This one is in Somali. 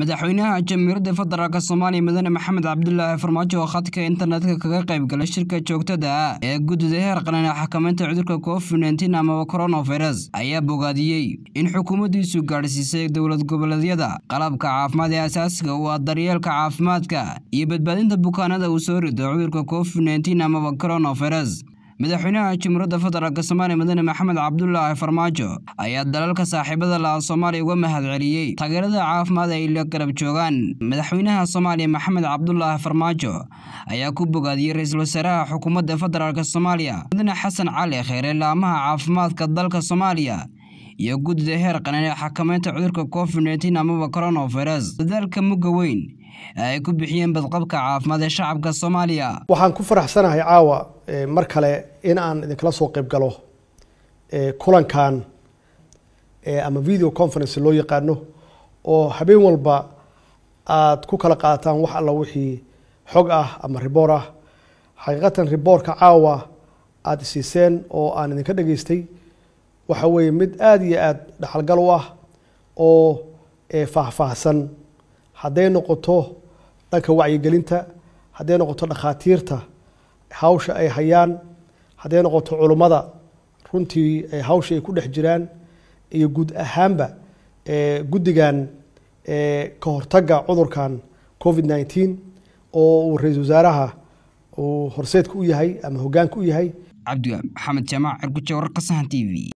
madaxweynaha jamhuuriyadda federaalk soomaaliya mudane maxamed cabdulaahi farmaajo oo khadka internetka kaga qayb galay shirka joogtada ah ee guddida heer qaran ee xakamaynta cudurka covid nteen amaba coronavirus ayaa bogaadiyey in xukuumaddiisu gaadhsiisay dowlad goboleedyada qalabka caafimaad ee asaasiga u ah daryeelka caafimaadka iyo badbaadinta bukaanada uu soo rido cudurka covid nteen amaba coronavirus madaxweynaha jamhuuriyadda federaalk soomaaliya mudane maxamed cabdulaahi farmaajo ayaa dalalka saaxiibada laha soomaaliya uga mahad celiyey taageerada caafimaad ay la garab joogaan madaxweynaha soomaaliya maxamed cabdulaahi farmaajo ayaa ku bogaadiyey ra-iisul wasaaraha xukuumadda federaalk soomaaliya mudane xasan cali kheyre laamaha caafimaadka dalka soomaaliya iyo guddida heer qaran ee xakamaynta cudurka covid nteen amaba coronavirus dadaalka mugga weyn ee ay ku bixiyeen badqabka caafimaad ee shacabka soomaaliya waxaan ku faraxsanahay caawa mar kale in aan idinkala soo qayb galo kulankan ama video conference loo yaqaano oo habeen walba aada ku kala qaataan wax alla wixii xog ah ama riboor ah xaqiiqatan riboorka caawa aada isiiseen oo aan idinka dhageystay waxa weeye mid aada iyo aada dhaxalgal u ah oo faahfaahsan hadday noqoto dhanka wacyigelinta hadday noqoto dhakhaatiirta hawsha ay hayaan hadday noqoto culummada runtii hawsha ay ku dhex jiraan iyo guud ahaanba guddigan ka hortagga cudurkan covid nneteen oo uu ra-iisul wasaaraha uu horseedka u yahay ama hoggaanka u yahay cabdi maxamed jaamac cirguje wararka sahan t v